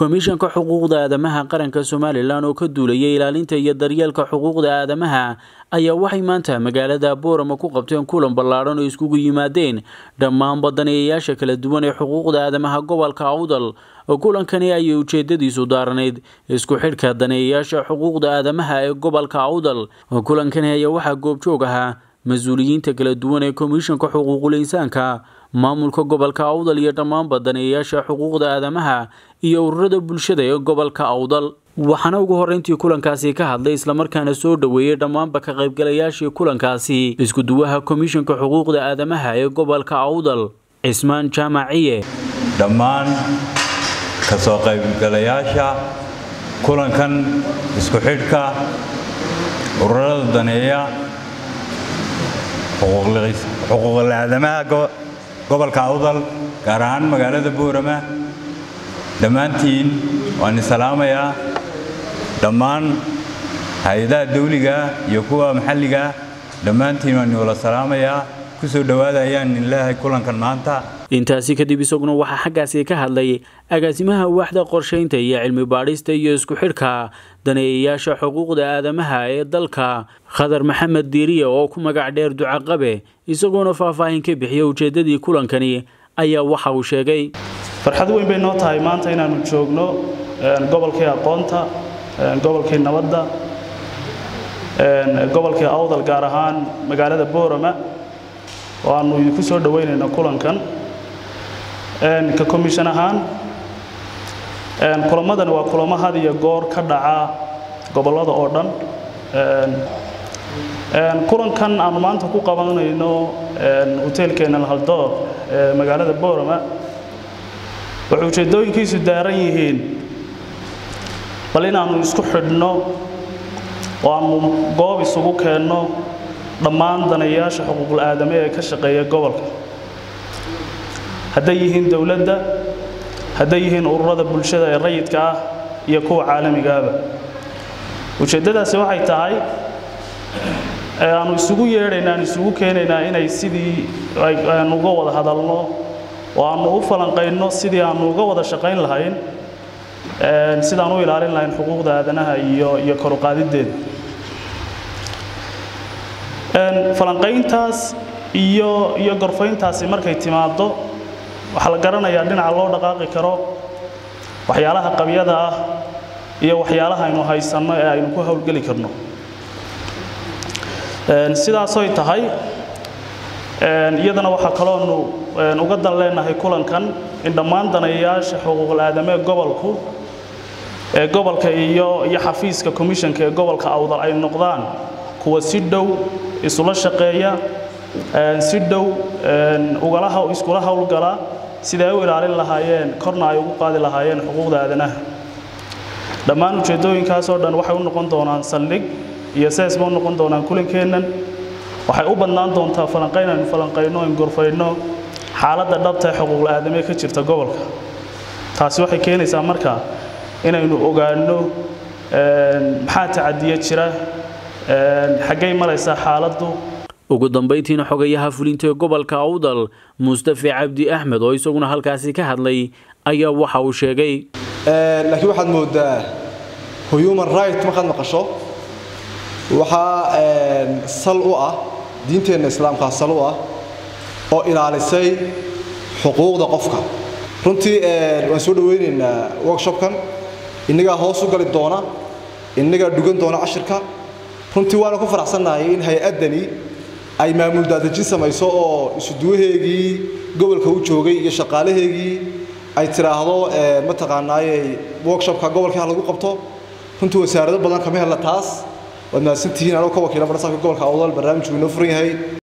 komishanka xuquuqda aadamaha qaranka somalilan oo ka duulayay ilaalinta iyo daryeelka xuquuqda aadamaha ayaa waxay maanta magaalada boorama ku qabteen kulan ballaadhan oo iskugu yimaadeen dhammaan badanayayaasha kala duwan ee xuquuqda aadamaha gobolka awdal kulankani ayay ujeedadiisu daaranayd isku xidhka daneeyayaasha xuquuqda aadamaha ee gobolka awdal kulankani ayaa waxaa goobjoog ahaa mas-uuliyiinta kala duwan ee komishanka xuquuqul insaanka maamulka gobolka awdal iyo dhammaanba daneeyayaasha xuquuqda aadamaha iyo ururada bulshada ee gobolka awdal waxaana ugu horreyntii kulankaasi ka hadlay islamarkaana soo dhoweeyey dhammaanba ka qaybgalayaashii kulankaasi iskuduwaha komishanka xuquuqda aadamaha ee gobolka awdal cismaan jaamaciye dhammaan ka soo qaybgalayaasha kulankan isku xidhka ururada daneeya xuquuqul aadamaha gobolka awdal gaar ahaan magaalada boorama dhammaantiin waan isalaamayaa dhammaan hay-adaha dawliga iyo kuwa maxalliga dhammaantiin waan iwala salaamayaa kusoo dhowaada ayaan ilaahay kulankan maanta intaasi kadib isaguna waxaa xaggaasi ka hadlay agaasimaha waaxda qorshaynta iyo cilmi baadhista iyo isku xidhka daneeyayaasha xuquuqda aadamaha ee dalka khadar maxamed diiriye oo ku magac dheer ducaqabe isagoona faahfaahin ka bixiya ujeeddadii kulankani ayaa waxa uu sheegay farxad weyn bay noo tahay maanta inaannu joogno gobolkii aqoonta gobolkii nabadda gobolkii awdal gaar ahaan magaalada boorama oo aannu idinku soo dhoweynayno kulankan ka komishan ahaan kulamadani waa kulamo had iyo goor ka dhaca gobollada oo dhan kulankan aannu maanta ku qabanayno hoteelkeena haldoor ee magaalada boorama waxay ujeeddooyinkiisu daaran yihiin bal inaannu isku xidhno oo aannu goob isugu keenno dhammaan daneeyaasha xuquuqul aadame ee ka shaqeeya gobolka hadday yihiin dowladda hadday yihiin ururada bulshada ee rayidka ah iyo kuwa caalamigaaba ujeeddadaasi waxay tahay aanu isugu yeedhaynaa aan isugu keenaynaa inay sidii aanu uga wada hadalno oo aannu u falanqayno sidii aannu uga wada shaqayn lahayn sidaan u ilaalin lahayn xuquuqda aadanaha iyo iyo koruqaadiddeeda falanqayntaas iyo iyo gorfayntaasi markay timaaddo waxaa la garanayaa dhinaca loo dhaqaaqi karo waxyaalaha qabyada ah iyo waxyaalaha aynu haysanno ee aynu ku howlgeli karno sidaasoy tahay iyadana waxaa kaloonu uga dan leenahay kulankan in dhammaan daneeyayaasha xuquuqul aadamee gobolku ee gobolka iyo iyo xafiiska komishanka ee gobolka awdal ay noqdaan kuwa si dhow isula shaqeeya si dhow iskula howlgala siday u ilaalin lahaayeen korna ay ugu qaadi lahaayeen xuquuqda aadanaha dhammaan ujeeddooyinkaasoo dhan waxay u noqon doonaan saldhig iyo seesba u noqon doonaan kulankeennan waxay u badnaan doontaa falanqayn aynu falanqayno aynu gorfayno xaaladda dhabta ee xuquuqul aadamee ka jirta gobolka taasi waxay keenaysaa marka inaynu ogaanno maxaa tacadiya jira xaggay maraysaa xaaladdu ugu dambayntiina xogayaha fulinta ee gobolka awdal mustafe cabdi axmed oo isaguna halkaasi ka hadlay ayaa waxa uu sheegay laakiin waxaad moodaa human right markaad maqasho waxaa sal u ah diinteenna islaamkaa sal u ah oo ilaalisay xuquuqda qofka runtii waan soo dhowaynaynaa workshopkan innagaa hoos u gali doona innagaa dhugan doona cashirka runtii waana ku faraxsannahay in hay-addani ay maamul daadajin samayso oo isuduwaheegii gobolka u joogay iyo shaqaalaheegii ay tidhaahdo mataqaanaayey workshopka gobolkii ha lagu qabto runtii wasaarado badan kama hella taas waad mahadsantihiin anoo ka wakiila barsaabka gobolka awdal barnaamijku inoo furan yahay